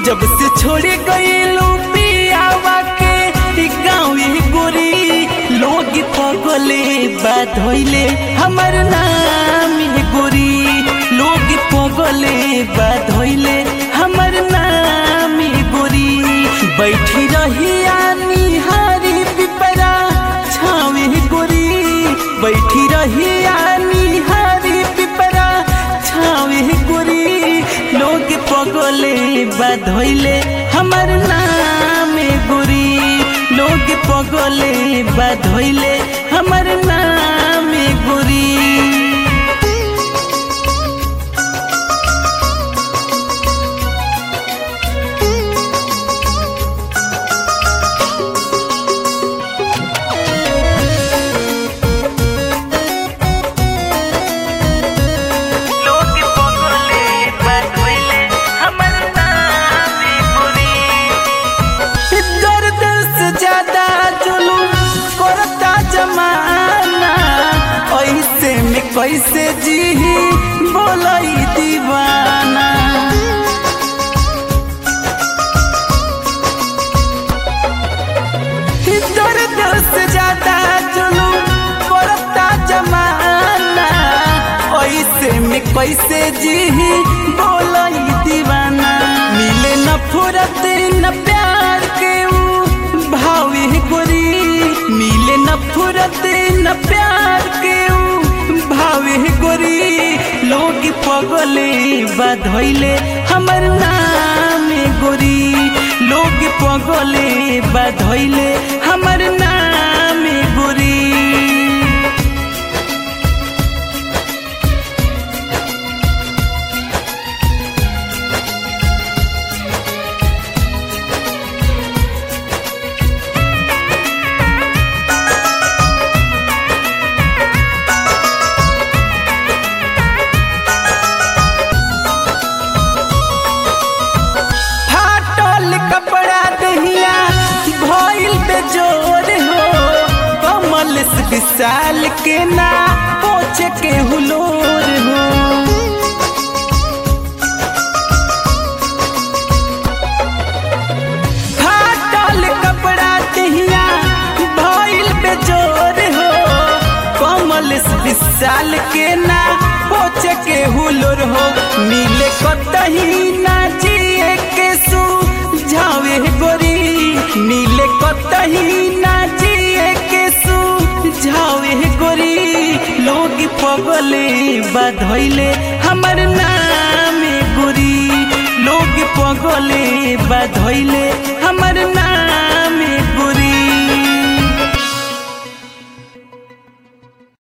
जब से छोड़े गईलू पियावा के गाँव गोरी लोग पगले बात होइले हमर नाम गोरी लोग पगले बात होइले हमर नाम गोरी बैठी रही निहारी पिपरा छावे गोरी बैठी रही निहारी पिपरा छावे गोरी लोग पगले बात होइले हमर नाम गोरी लोग पगले बात होइले हमर नाम गोरी लोग पगले बात होइले हमर नाम गोरी दर्द से ज्यादा जुलूम करता जमाना ऐसे में कैसे जी बोलई दीवाना दर्द से ज्यादा जुलूम करता जमाना ऐसे में कैसे जी बोलई दीवाना मिले न फुरत न प्यार के ऊ भावे गोरी मिले न फुरत न प्यार के ऊ भावे गोरी लोग पगले बधैले हमर नाम गोरी लोग पगले बधैले हमर नाम गोरी फाटल कपड़ा दहिया भइल बेजोर हो कमल से विशाल के ना पोछ के हुलोर हो फाटल कपड़ा दहिया भइल बेजोर हो कमल से विशाल के ना पोछ के हुलोर हो मिले कतही ना जिए के सू झावे गोरी मिले कतही ना जिए के सू झावे गोरी लोग पगले बधैले हमर नाम गोरी लोग पगले बधैले